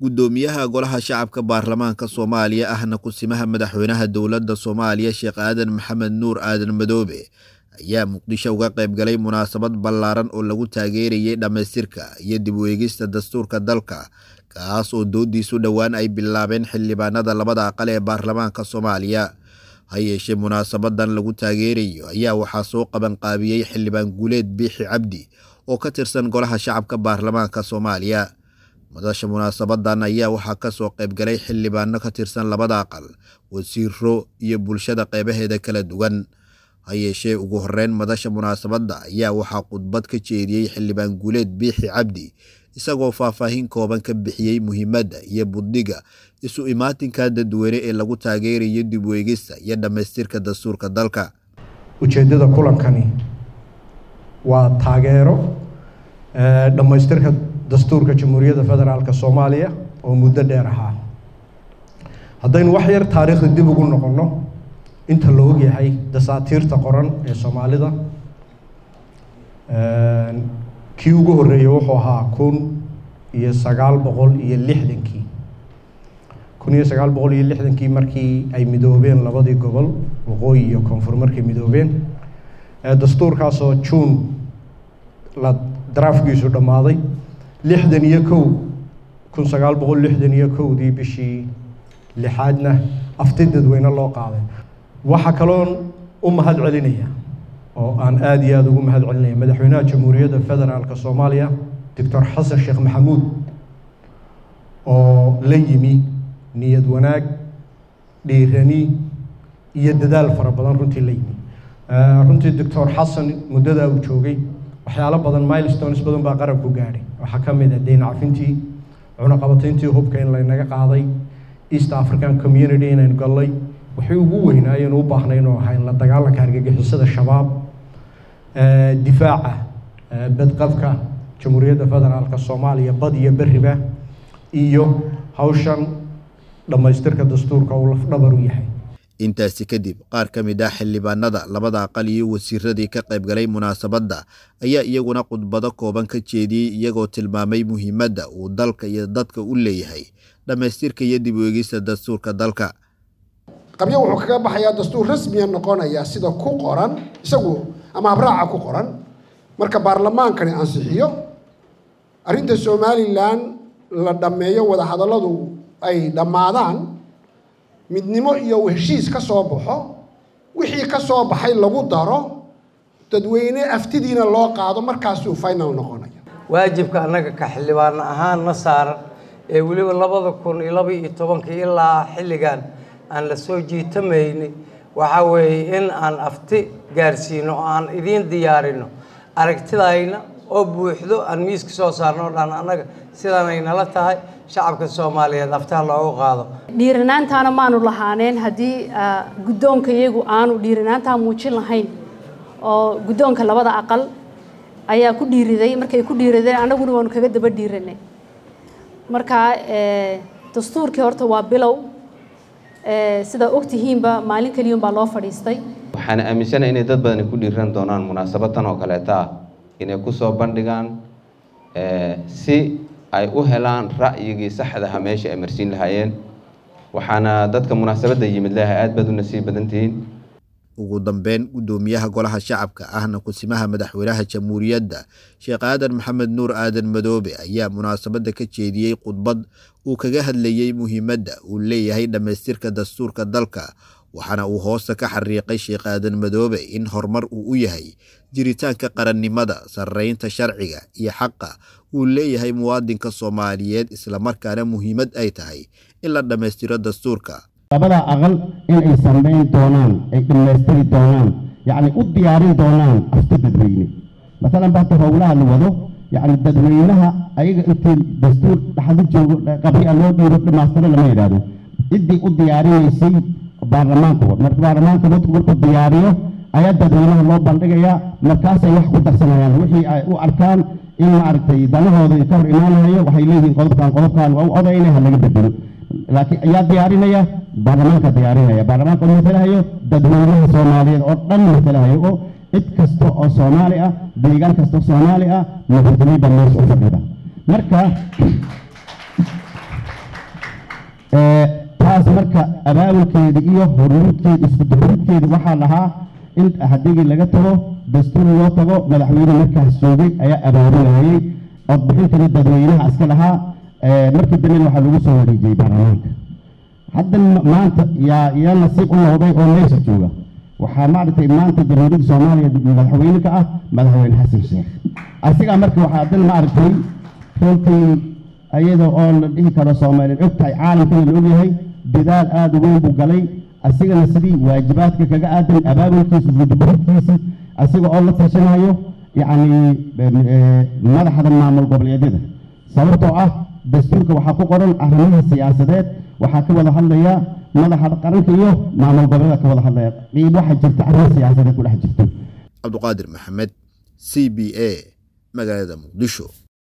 guddoomiyaha golaha shacabka baarlamaanka soomaaliya ahna kusimaha madaxweynaha dowladda soomaaliya sheekh aadan maxamed nuur aadan madoobe ayaa muqdisho uga qayb galay munaasabad ballaaran oo lagu taageerayay dhammaystirka iyo dib u eegista dastuurka dalka kaas oo doodiisu dhowaan ay bilaabeen xildhibaanada labada aqal ee baarlamaanka soomaaliya ha yeeshee munaasabadan lagu taageerayo ayaa waxaa soo qabanqaabiyey xildhibaan guuleed biixi cabdi oo ka tirsan golaha shacabka baarlamaanka soomaaliya madasha munaasabadan ayaa waxaa kasoo qayb galay xildhibaano ka tirsan labada aqal wasiiro iyo bulshada qeybaheeda kala duwan ha yeeshee ugu horeyn madasha munaasabadda ayaa waxaa khudbad ka jeediyey xildhibaan guuleed biixi cabdi isagoo faahfaahin kooban ka bixiyey muhiimadda iyo buddiga isu imaatinka dadweyne ee lagu taageerayo dib u eegista iyo dhammaystirka dastuurka dalka ujeeddada kulankani waa taageero dhammaystirka dastuurka jamhuuriyadda federaalk soomaaliya oo muddo dheer ahaa haddaynu wax yar taariikhda dib ugu noqonno inta la ogyahay dasaatiirta qoran ee soomaalida kii ugu horreeyey wuxuu ahaa kun iyo sagaal boqol iyo lixdankii kun iyo sagaal boqol iyo lixdankii markii ay midoobeen labadii gobol waqooyi iyo koonfur markay midoobeen dastuurkaasoo juun la daraafkiisu dhammaaday lixdan iyo kow kun sagaal boqol lixdan iyo kowdii bishii lixaadna afti dadweyne loo qaaday waxaa kaloon u mahad celinaya oo aan aada iyo aada ugu mahad celinaya madaxweynaha jamhuuriyadda federaalk soomaaliya doctor xasan sheekh maxamuud oo la yimi niyad wanaag dhiirani iyo dadaal fara badan runtii la yimi runtii doctor xasan muddadaa uu joogay waxyaalo badan milestones badan baa qaranku gaadhay waxaa ka mid ah deyn cafintii cunaqabatayntii hubka in laynaga qaaday east african community inaynu gallay waxay ugu weynaayeen u baahnayn oo ahayn la dagaalanka argagixisada shabaab difaaca badqabka jamhuuriyadda federaalk soomaaliya bad iyo beriba iyo hawshan dhammaystirka dastuurka uu lafdhabar u yahay intaasi kadib qaar ka mid ah xildhibaanada labada aqal iyo wasiiradii ka qayb galay munaasabadda ayaa iyaguna khudbado kooban ka jeediyey iyagoo tilmaamay muhiimadda uu dalka iyo dadka u leeyahay dhammaystirka iyo dib u eegista dastuurka dalka qabyo wuxuu kaga baxayaa dastuur rasmiya noqonaya sida ku qoran isagu ama habraaca ku qoran marka baarlamaankani ansixiyo arrinta somalilan la dhammeeyo wadahadalladu ay dhammaadaan midnimo iyo heshiis ka soo baxo wixii ka soo baxay lagu daro dadweyne aftidiina loo qaado markaasuu final noqonaya waajibka annaga ka xildhibaan ahaan na saaran ee weliba labada kun iyo laba iyo tobankii ilaa xilligan aan la soo jiitamayni waxaa weeye in aan afti gaarsiino oo aan idiin diyaarino aragtidayna oo buuxdo aan miiska soo saarno o dhan annaga sidaanay nala tahay shacabka soomaaliyeed aftaha loogu qaado dhiiranaantaana maanu lahaaneen haddii guddoonka iyagu aanu dhiiranaantaa muujin lahayn oo guddoonka labada aqal ayaa ku dhiiriday markay ku dhiiradeen annaguna waanu kaga daba dhiiranay marka dastuurkii horta waa bilow sidaa ogtihiinba maalin keliya baa loo fadhiistay waxaan aaminsanahay inay dad badani ku dhiiran doonaan munaasabadtan oo kaleeta ah inay kusoo bandhigaan si ay u helaan ra'yigii saxdaha meesha ay marsiin lahaayeen waxaana dadka munaasabadda yimid leehay aad baad u nasiib badan tihiin ugu dambeyn guddoomiyaha golaha shacabka ahna kusimaha madaxweynaha jamhuuriyadda sheekh aadan maxamed nuur aadan madoobe ayaa munaasabadda ka jeediyey khudbad uu kaga hadlayey muhiimadda uu leeyahay dhammaystirka dastuurka dalka waxaana uu hoosta ka xariiqay sheekh aadan madoobe in horumar uu u yahay jiritaanka qarannimada sarreynta sharciga iyo xaqa uu leeyahay muwaadinka soomaaliyeed islamarkaana muhiimad ay tahay in la dhammaystiro dastuurka labada aqal inay samayn doonaan ay dhammaystiri doonaan yacni u diyaarin doonaan afti dadweyne masalan bahta howlaha la wado yacni dadweynaha ayaga intii dastuur dhaxda joogo qabri a loo dhiiro dhamaystiro lama yidhaahdo ciddii u diyaarinaysay baarlamaanka marka baarlamaanka dadku markuu diyaariyo ayaa dadweynaha loo bandhigayaa markaasay wax ku darsanayaan wixii ay u arkaan in maaragtay danahooda ka hor imaanayo waxay leeyihiin qodobkan qodobkan waa u odayna ha laga bedelo laakiin ayaa diyaarinaya baarlamaanka diyaarinaya baarlamaanka oo matalahayo dadweynaha soomaaliyeed oo dhan matalahayo oo cid kasta oo soomaali ah deegaan kasta oo soomaali ah madaxweyne baa meesha u fadhida marka taas marka abaabulkeeda iyo hormuudkeeda isku duxuudkeeda waxaa lahaa in hadigii laga tago dastuur loo tago madaxweyne markaas joogay ayaa abaabulayay codbixintana dadweynaha iska lahaa markii dambena waxaa lagu soo wareejiyey baarlamaanka hadda maanta yaa yaa nasiib u noqday oo meesha jooga waxaa maaragtay maanta jamhuuriyadda soomaaliya madaxweyne ka ah madaxweyne xasan sheekh asigaa marka waxaa haddana maaragtay runtii iyada oo la dhihi karo soomaaliya og tahay caalamkana la ogyahay dadaal aada u weyn buu galay asigana sidii waajibaadka kaga aadan abaabulkiisa iskudubaridkiisi asiga oo la tashanayo yacni madaxda maamul goboleedyada sababtoo ah dastuurka waxaa ku qoran arrimaha siyaasadeed waxaa ka wada hadlaya madaxa qaranka iyo maamul goboleeda ka wada hadlaya qiib waxaa jirta arrimo siyaasadeed ku dhex jirto cabduqaadir maxamed c b a magaalada muqdisho